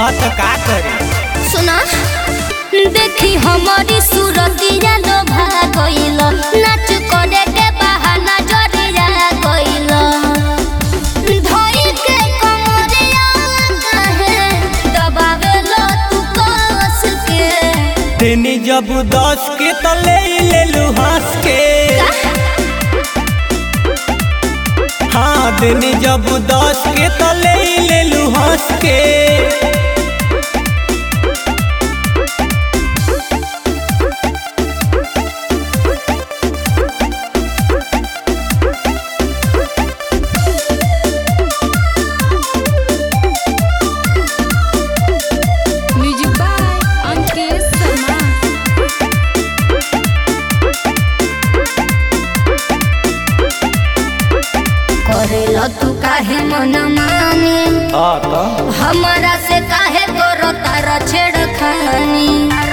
हाँ तो का करे सुना देखी हमारी सूरतिया लोभा गइल नाच करे के बहाना जरिया गइल धोई के कमरिया काहे दबावेलो तू कस के तेनी जब दस के तो ले ले लू हंस के हाँ तेनी जब दस के तो ले ले लू हंस के Music by Ankit Sharma. करेलो तू काहे मन मानी हाँ तो हमारा से काहे करो तारा छेड़खानी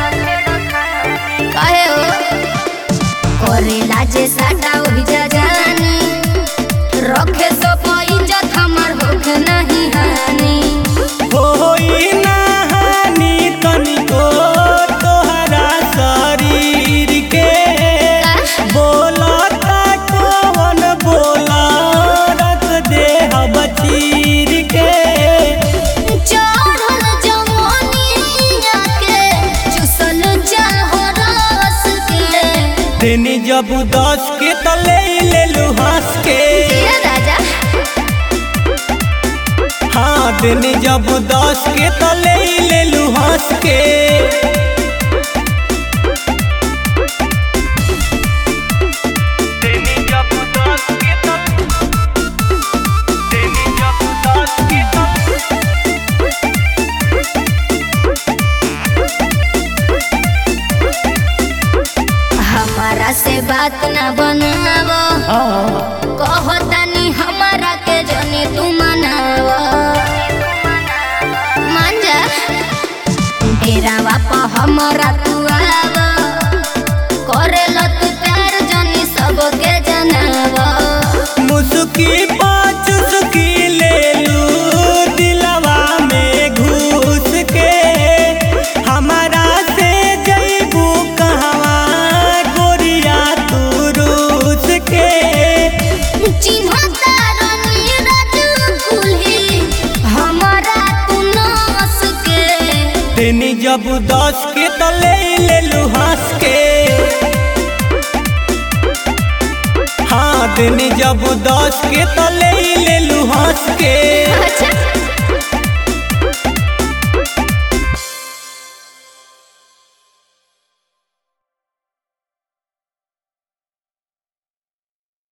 काहे हो करेला जे साटा ओहि जा जानी रखे सो इज्जत हमर होखे नहीं हानि होई ना हानि तनिको तोहरा शरीर के बोलता कौन बोला रख दे हम चीर के चढ़ल जवानिया के चुसल चाहो रस के तेनी जब दस के तो ले ले लू हंस के ये राजा हाँ तेनी जब दस के तो ले ले लू हंस के तेनी जब दस के तो तेनी जब दस के तो हमारा से बात ना बनावो हाँ कहो तनी हमारा के जनी तू मनावो मान जा तेरा बापा हमारा तू आवो करेलो तू प्यार जनी सबके जनावो मुस्की पाँच सुकी ले लू दिलवा में घुस के हमारा से जैबू कहवा गोरिया तू रूस के चिन्हता रानी राजू कुल्ही हमारा तू नास के तेनी जब दस के तो ले ले लू हंस के हाँ तेनी जब दस के तो ले ले लू हंस के अच्छा